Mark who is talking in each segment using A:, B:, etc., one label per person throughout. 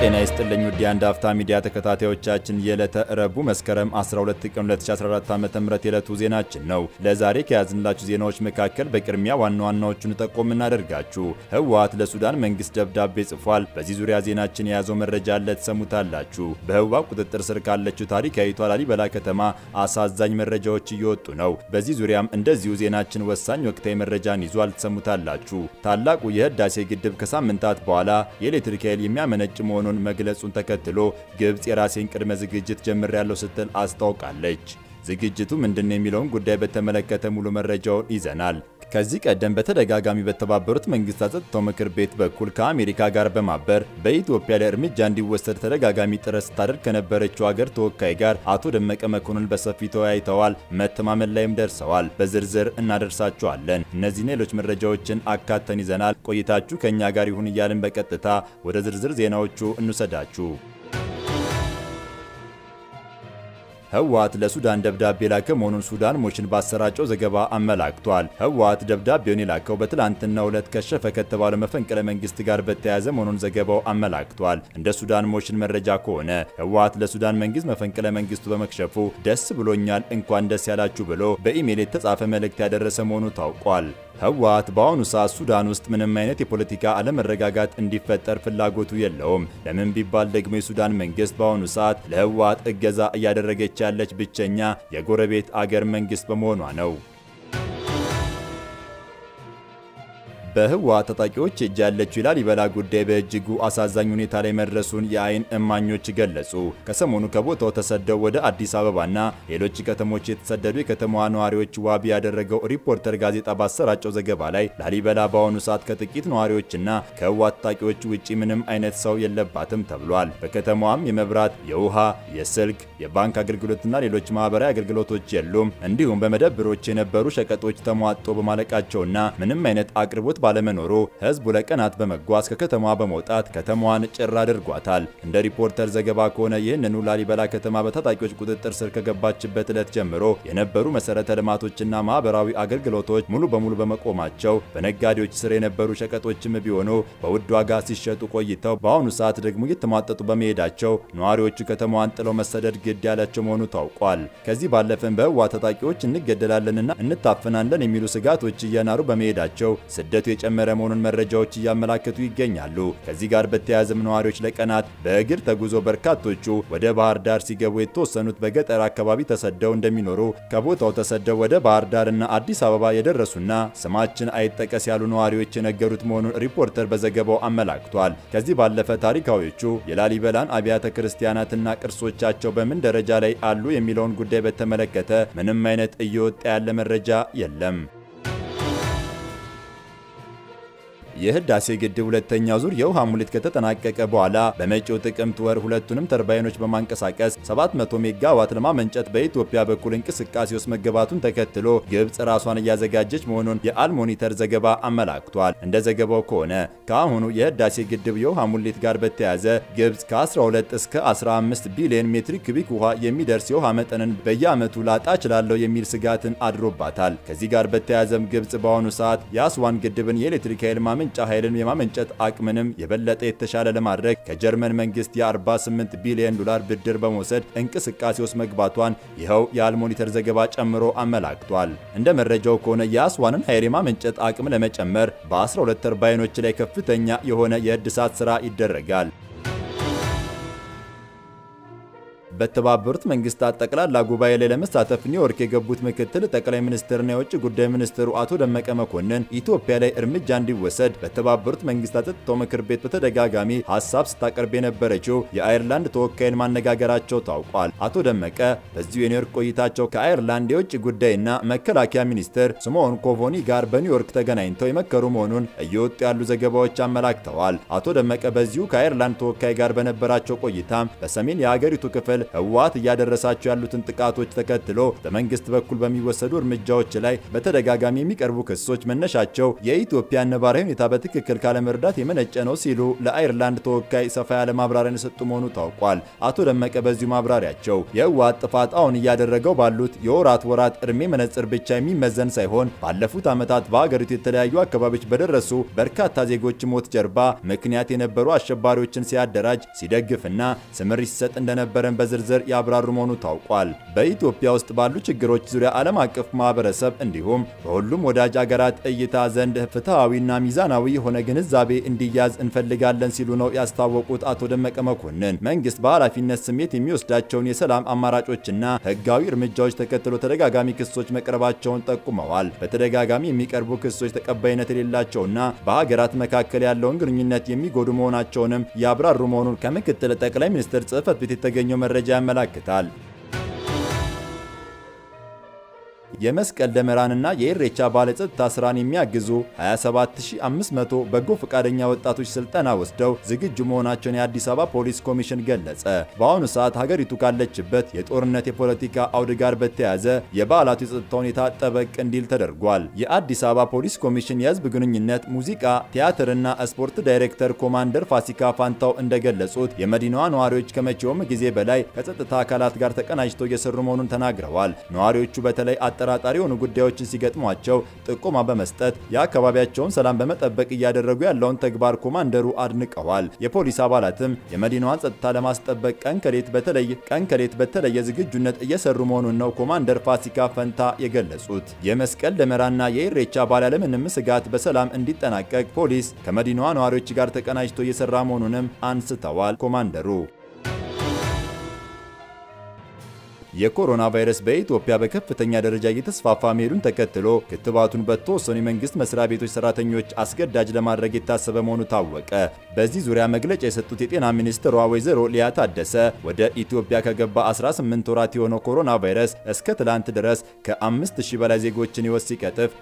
A: ጤና ይስጥልኝ ውድ የአንድ አፍታ ሚዲያ ተከታታዮቻችን የዕለተ ረቡዕ መስከረም 12 ቀን 2014 ዓ.ም የዕለቱ ዜናችን ነው። ለዛሬ ከያዝንላችሁ ዜናዎች መካከል በቅድሚያ ዋና ዋናዎቹን ጠቆም እናደርጋችሁ። ህወሓት ለሱዳን መንግስት ደብዳቤ ጽፏል። በዚህ ዙሪያ ዜናችን የያዘው መረጃ አለ፣ ትሰሙታላችሁ። በህወሓት ቁጥጥር ስር ካለችው ታሪካዊቷ ላሊበላ ከተማ አሳዛኝ መረጃዎች እየወጡ ነው። በዚህ ዙሪያም እንደዚሁ ዜናችን ወሳኝ ወቅታዊ መረጃን ይዟል፣ ትሰሙታላችሁ። ታላቁ የህዳሴ ግድብ ከሳምንታት በኋላ የኤሌክትሪክ ኃይል የሚያመነጭ መሆኑን መግለጹን ተከትሎ ግብጽ የራሴን ቅድመ ዝግጅት ጀምሬያለሁ ስትል አስታውቃለች። ዝግጅቱ ምንድነው የሚለውን ጉዳይ በተመለከተ ሙሉ መረጃውን ይዘናል። ከዚህ ቀደም በተደጋጋሚ በተባበሩት መንግስታት ጸጥታው ምክር ቤት በኩል ከአሜሪካ ጋር በማበር በኢትዮጵያ ላይ እርምጃ እንዲወሰድ ተደጋጋሚ ጥረት ስታደርግ ከነበረችው ሀገር ተወካይ ጋር አቶ ደመቀ መኮንን በሰፊ ተወያይተዋል። መተማመን ላይም ደርሰዋል። በዝርዝር እናደርሳችኋለን። እነዚህን ሌሎች መረጃዎችን አካተን ይዘናል። ቆይታችሁ ከእኛ ጋር ይሁን እያልን በቀጥታ ወደ ዝርዝር ዜናዎቹ እንውሰዳችሁ። ህወሓት ለሱዳን ደብዳቤ ላከ መሆኑን ሱዳን ሞሽን ባሰራጨው ዘገባ አመላክቷል። ህወሓት ደብዳቤውን የላከው በትላንትናው ዕለት ከሸፈ ከተባለው መፈንቅለ መንግስት ጋር በተያያዘ መሆኑን ዘገባው አመላክቷል። እንደ ሱዳን ሞሽን መረጃ ከሆነ ህወሓት ለሱዳን መንግስት መፈንቅለ መንግስቱ በመክሸፉ ደስ ብሎኛል፣ እንኳን ደስ ያላችሁ ብሎ በኢሜይል የተጻፈ መልእክት ያደረሰ መሆኑ ታውቋል። ህወሓት በአሁኑ ሰዓት ሱዳን ውስጥ ምንም አይነት የፖለቲካ አለመረጋጋት እንዲፈጠር ፍላጎቱ የለውም። ለምን ቢባል ደግሞ የሱዳን መንግስት በአሁኑ ሰዓት ለህወሓት እገዛ እያደረገች ያለች ብቸኛ የጎረቤት አገር መንግስት በመሆኗ ነው። በህወሓት ታጣቂዎች እጅ ያለችው የላሊበላ ጉዳይ በእጅጉ አሳዛኝ ሁኔታ ላይ መድረሱን የአይን እማኞች ገለጹ። ከሰሞኑ ከቦታው ተሰደው ወደ አዲስ አበባና ሌሎች ከተሞች የተሰደዱ የከተማዋ ነዋሪዎች ዋቢ ያደረገው ሪፖርተር ጋዜጣ ባሰራጨው ዘገባ ላይ ላሊበላ በአሁኑ ሰዓት ከጥቂት ነዋሪዎችና ከህወሓት ታጣቂዎች ውጪ ምንም አይነት ሰው የለባትም ተብሏል። በከተማዋም የመብራት፣ የውሃ፣ የስልክ፣ የባንክ አገልግሎትና ሌሎች ማህበራዊ አገልግሎቶች የሉም። እንዲሁም በመደብሮች የነበሩ ሸቀጦች ተሟጦ በማለቃቸውና ምንም አይነት አቅርቦት ባለመኖሩ ህዝቡ ለቀናት በመጓዝ ከከተማዋ በመውጣት ከተማዋን ጭር አድርጓታል። እንደ ሪፖርተር ዘገባ ከሆነ ይህንኑ ላሊበላ ከተማ በታጣቂዎች ቁጥጥር ስር ከገባችበት ዕለት ጀምሮ የነበሩ መሰረተ ልማቶችና ማህበራዊ አገልግሎቶች ሙሉ በሙሉ በመቆማቸው በነጋዴዎች ስር የነበሩ ሸቀጦችም ቢሆኑ በውድ ዋጋ ሲሸጡ ቆይተው በአሁኑ ሰዓት ደግሞ እየተሟጠጡ በመሄዳቸው ነዋሪዎቹ ከተማዋን ጥለው መሰደድ ግድ ያላቸው መሆኑ ታውቋል። ከዚህ ባለፈም በህወሓት ታጣቂዎች እንገደላለንና እንታፈናለን የሚሉ ስጋቶች እየናሩ በመሄዳቸው ስደቱ የጨመረ መሆኑን መረጃዎች እያመላከቱ ይገኛሉ። ከዚህ ጋር በተያያዘም ነዋሪዎች ለቀናት በእግር ተጉዞ በርካቶቹ ወደ ባህር ዳር ሲገቡ የተወሰኑት በገጠር አካባቢ ተሰደው እንደሚኖሩ ከቦታው ተሰደው ወደ ባህር ዳርና አዲስ አበባ የደረሱና ስማችን አይጠቀስ ያሉ ነዋሪዎች የነገሩት መሆኑን ሪፖርተር በዘገባው አመላክቷል። ከዚህ ባለፈ ታሪካዊዎቹ የላሊበላን አብያተ ክርስቲያናትና ቅርሶቻቸው በምን ደረጃ ላይ አሉ የሚለውን ጉዳይ በተመለከተ ምንም አይነት እየወጣ ያለ መረጃ የለም። የህዳሴ ግድብ ሁለተኛው ዙር የውሃ ሙሌት ከተጠናቀቀ በኋላ በመጪው ጥቅምት ወር ሁለቱንም ተርባይኖች በማንቀሳቀስ 700 ሜጋዋት ለማመንጨት በኢትዮጵያ በኩል እንቅስቃሴ ውስጥ መገባቱን ተከትሎ ግብጽ ራሷን እያዘጋጀች መሆኑን የአልሞኒተር ዘገባ አመላክቷል። እንደ ዘገባው ከሆነ ከአሁኑ የህዳሴ ግድብ የውሃ ሙሌት ጋር በተያያዘ ግብጽ ከ12 እስከ 15 ቢሊዮን ሜትሪክ ኩቢክ ውሃ የሚደርስ የውሃ መጠንን በየዓመቱ ላጣ እችላለሁ የሚል ስጋትን አድሮባታል። ከዚህ ጋር በተያያዘም ግብጽ በአሁኑ ሰዓት የአስዋን ግድብን የኤሌክትሪክ ኃይል ማመንጫ ኃይልን የማመንጨት አቅምንም የበለጠ የተሻለ ለማድረግ ከጀርመን መንግስት የ48 ቢሊዮን ዶላር ብድር በመውሰድ እንቅስቃሴ ውስጥ መግባቷን ይኸው የአልሞኒተር ዘገባ ጨምሮ አመላክቷል። እንደ መረጃው ከሆነ የአስዋንን ኃይል የማመንጨት አቅም ለመጨመር በ12 ተርባይኖች ላይ ከፍተኛ የሆነ የእድሳት ስራ ይደረጋል። በተባበሩት መንግስታት ጠቅላላ ጉባኤ ላይ ለመሳተፍ ኒውዮርክ የገቡት ምክትል ጠቅላይ ሚኒስትርና የውጭ ጉዳይ ሚኒስትሩ አቶ ደመቀ መኮንን ኢትዮጵያ ላይ እርምጃ እንዲወሰድ በተባበሩት መንግስታት ጸጥታው ምክር ቤት በተደጋጋሚ ሀሳብ ስታቀርብ የነበረችው የአየርላንድ ተወካይን ማነጋገራቸው ታውቋል። አቶ ደመቀ በዚሁ የኒውዮርክ ቆይታቸው ከአየርላንድ የውጭ ጉዳይና መከላከያ ሚኒስትር ስሞን ኮቮኒ ጋር በኒውዮርክ ተገናኝተው የመከሩ መሆኑን እየወጡ ያሉ ዘገባዎች አመላክተዋል። አቶ ደመቀ በዚሁ ከአየርላንድ ተወካይ ጋር በነበራቸው ቆይታም በሰሜን የሀገሪቱ ክፍል ህወሓት እያደረሳቸው ያሉትን ጥቃቶች ተከትሎ በመንግስት በኩል በሚወሰዱ እርምጃዎች ላይ በተደጋጋሚ የሚቀርቡ ክሶች መነሻቸው የኢትዮጵያን ነባራዊ ሁኔታ በትክክል ካለመረዳት የመነጨ ነው ሲሉ ለአይርላንድ ተወካይ ሰፋ ያለ ማብራሪያን የሰጡ መሆኑ ታውቋል። አቶ ደመቀ በዚሁ ማብራሪያቸው የህወሓት ጥፋት አሁን እያደረገው ባሉት የወራት ወራት እድሜ መነጽር ብቻ የሚመዘን ሳይሆን ባለፉት ዓመታት በሀገሪቱ የተለያዩ አካባቢዎች በደረሱ በርካታ ዜጎች ሞት ጀርባ ምክንያት የነበሩ አሸባሪዎችን ሲያደራጅ ሲደግፍና ስምሪት ሲሰጥ እንደነበረን በዝርዝር ያብራሩ መሆኑ ታውቋል። በኢትዮጵያ ውስጥ ባሉ ችግሮች ዙሪያ ዓለም አቀፍ ማህበረሰብ እንዲሁም በሁሉም ወዳጅ አገራት እይታ ዘንድ ፍትሐዊና ሚዛናዊ የሆነ ግንዛቤ እንዲያዝ እንፈልጋለን ሲሉ ነው ያስታወቁት አቶ ደመቀ መኮንን መንግስት በኃላፊነት ስሜት የሚወስዳቸውን የሰላም አማራጮችና ህጋዊ እርምጃዎች ተከትሎ ተደጋጋሚ ክሶች መቅረባቸውን ጠቁመዋል። በተደጋጋሚ የሚቀርቡ ክሶች ተቀባይነት የሌላቸውና በሀገራት መካከል ያለውን ግንኙነት የሚጎዱ መሆናቸውንም ያብራሩ መሆኑን ከምክትል ጠቅላይ ሚኒስትር ጽህፈት ቤት የተገኘው መረጃ ያመላክታል። የመስቀል ደመራንና የኢሬቻ በዓለ ጸጥታ ስራን የሚያግዙ 27500 በጎ ፈቃደኛ ወጣቶች ስልጠና ወስደው ዝግጁ መሆናቸውን የአዲስ አበባ ፖሊስ ኮሚሽን ገለጸ። በአሁኑ ሰዓት ሀገሪቱ ካለችበት የጦርነት የፖለቲካ አውድ ጋር በተያያዘ የበዓላቱ የጸጥታ ሁኔታ ጠበቅ እንዲል ተደርጓል። የአዲስ አበባ ፖሊስ ኮሚሽን የህዝብ ግንኙነት፣ ሙዚቃ፣ ቲያትርና ስፖርት ዳይሬክተር ኮማንደር ፋሲካ ፋንታው እንደገለጹት የመዲናዋ ነዋሪዎች ከመቼውም ጊዜ በላይ ከጸጥታ አካላት ጋር ተቀናጅተው እየሰሩ መሆኑን ተናግረዋል። ነዋሪዎቹ በተለይ አጠራጣሪ የሆኑ ጉዳዮችን ሲገጥሟቸው ጥቆማ በመስጠት የአካባቢያቸውን ሰላም በመጠበቅ እያደረጉ ያለውን ተግባር ኮማንደሩ አድንቀዋል። የፖሊስ አባላትም የመዲናዋን ጸጥታ ለማስጠበቅ ቀን ከሌት በተለይ ቀን ከሌት በተለየ ዝግጁነት እየሰሩ መሆኑን ነው ኮማንደር ፋሲካ ፈንታ የገለጹት። የመስቀል ደመራና የኢሬቻ በዓል ያለምንም ስጋት በሰላም እንዲጠናቀቅ ፖሊስ ከመዲናዋ ነዋሪዎች ጋር ተቀናጅቶ እየሰራ መሆኑንም አንስተዋል ኮማንደሩ። የኮሮና ቫይረስ በኢትዮጵያ በከፍተኛ ደረጃ እየተስፋፋ መሄዱን ተከትሎ ክትባቱን በተወሰኑ የመንግስት መስሪያ ቤቶች ሰራተኞች አስገዳጅ ለማድረግ የታሰበ መሆኑ ታወቀ። በዚህ ዙሪያ መግለጫ የሰጡት የጤና ሚኒስትሯ ወይዘሮ ሊያ ታደሰ ወደ ኢትዮጵያ ከገባ 18 ወራት የሆነው ኮሮና ቫይረስ እስከ ትላንት ድረስ ከ5000 በላይ ዜጎችን ሕይወት ሲቀጥፍ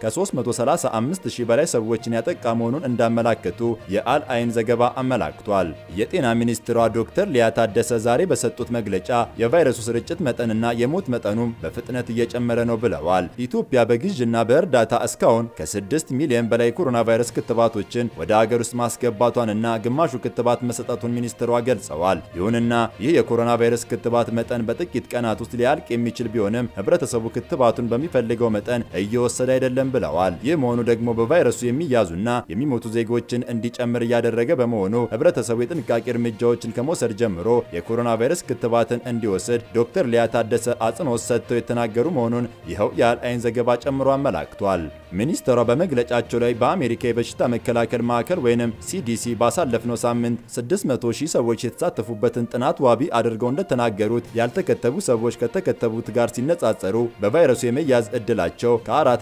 A: ከ335000 በላይ ሰዎችን ያጠቃ መሆኑን እንዳመላከቱ የአል አይን ዘገባ አመላክቷል። የጤና ሚኒስትሯ ዶክተር ሊያ ታደሰ ዛሬ በሰጡት መግለጫ የቫይረሱ ስርጭት መጠንና የሞት መጠኑም በፍጥነት እየጨመረ ነው ብለዋል። ኢትዮጵያ በግዥና በእርዳታ እስካሁን ከ6 ሚሊዮን በላይ የኮሮና ቫይረስ ክትባቶችን ወደ ሀገር ውስጥ ማስገባቷንና ግማሹ ክትባት መሰጠቱን ሚኒስትሯ ገልጸዋል። ይሁንና ይህ የኮሮና ቫይረስ ክትባት መጠን በጥቂት ቀናት ውስጥ ሊያልቅ የሚችል ቢሆንም ህብረተሰቡ ክትባቱን በሚፈልገው መጠን እየወሰደ አይደለም ብለዋል። ይህ መሆኑ ደግሞ በቫይረሱ የሚያዙና የሚሞቱ ዜጎችን እንዲጨምር እያደረገ በመሆኑ ህብረተሰቡ የጥንቃቄ እርምጃዎችን ከመውሰድ ጀምሮ የኮሮና ቫይረስ ክትባትን እንዲወስድ ዶክተር ሊያ ታደሰ አጽንኦት ሰጥተው የተናገሩ መሆኑን ይኸው የአል አይን ዘገባ ጨምሮ አመላክቷል። ሚኒስትሯ በመግለጫቸው ላይ በአሜሪካ የበሽታ መከላከል ማዕከል ወይንም ሲዲሲ ባሳለፍነው ሳምንት 600 ሺህ ሰዎች የተሳተፉበትን ጥናት ዋቢ አድርገው እንደተናገሩት ያልተከተቡ ሰዎች ከተከተቡት ጋር ሲነጻጸሩ በቫይረሱ የመያዝ እድላቸው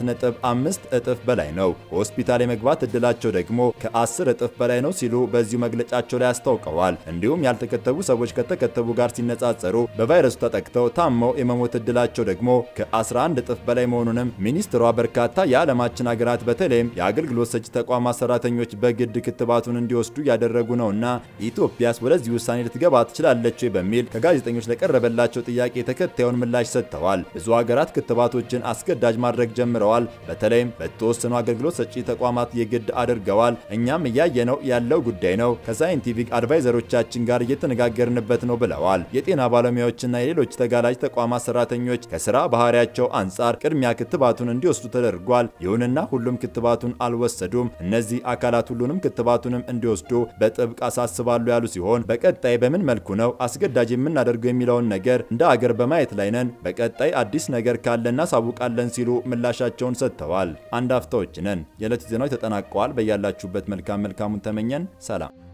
A: ከ4.5 እጥፍ በላይ ነው። ሆስፒታል የመግባት እድላቸው ደግሞ ከ10 እጥፍ በላይ ነው ሲሉ በዚሁ መግለጫቸው ላይ አስታውቀዋል። እንዲሁም ያልተከተቡ ሰዎች ከተከተቡ ጋር ሲነጻጸሩ በቫይረሱ ተጠቅተው ታመው የመሞት እድላቸው ደግሞ ከ11 እጥፍ በላይ መሆኑንም ሚኒስትሯ በርካታ የዓለማችን ሀገራት በተለይም የአገልግሎት ሰጪ ተቋማት ሰራተኞች በግድ ክትባቱን እንዲወስዱ እያደረጉ ነውና ኢትዮጵያስ ወደዚህ ውሳኔ ልትገባ ትችላለች በሚል ከጋዜጠኞች ለቀረበላቸው ጥያቄ ተከታዩን ምላሽ ሰጥተዋል። ብዙ ሀገራት ክትባቶችን አስገዳጅ ማድረግ ጀምረዋል። በተለይም በተወሰኑ አገልግሎት ሰጪ ተቋማት የግድ አድርገዋል። እኛም እያየነው ያለው ጉዳይ ነው። ከሳይንቲፊክ አድቫይዘሮቻችን ጋር እየተነጋገርንበት ነው ብለዋል። የጤና ባለሙያዎችና የሌሎች ተጋላጭ ተቋማት ሰራተኞች ከስራ ባህሪያቸው አንጻር ቅድሚያ ክትባቱን እንዲወስዱ ተደርጓል። ይሁንና ሁሉም ክትባቱን አልወሰዱም። እነዚህ አካላት ሁሉንም ክትባቱንም እንዲወስዱ በጥብቅ አሳስባሉ ያሉ ሲሆን በቀጣይ በምን መልኩ ነው አስገዳጅ የምናደርገው የሚለውን ነገር እንደ አገር በማየት ላይ ነን። በቀጣይ አዲስ ነገር ካለ እናሳውቃለን ሲሉ ምላሻቸውን ሰጥተዋል። አንድ አፍታዎች ነን። የዕለቱ ዜናዎች ተጠናቀዋል። በያላችሁበት መልካም መልካሙን ተመኘን። ሰላም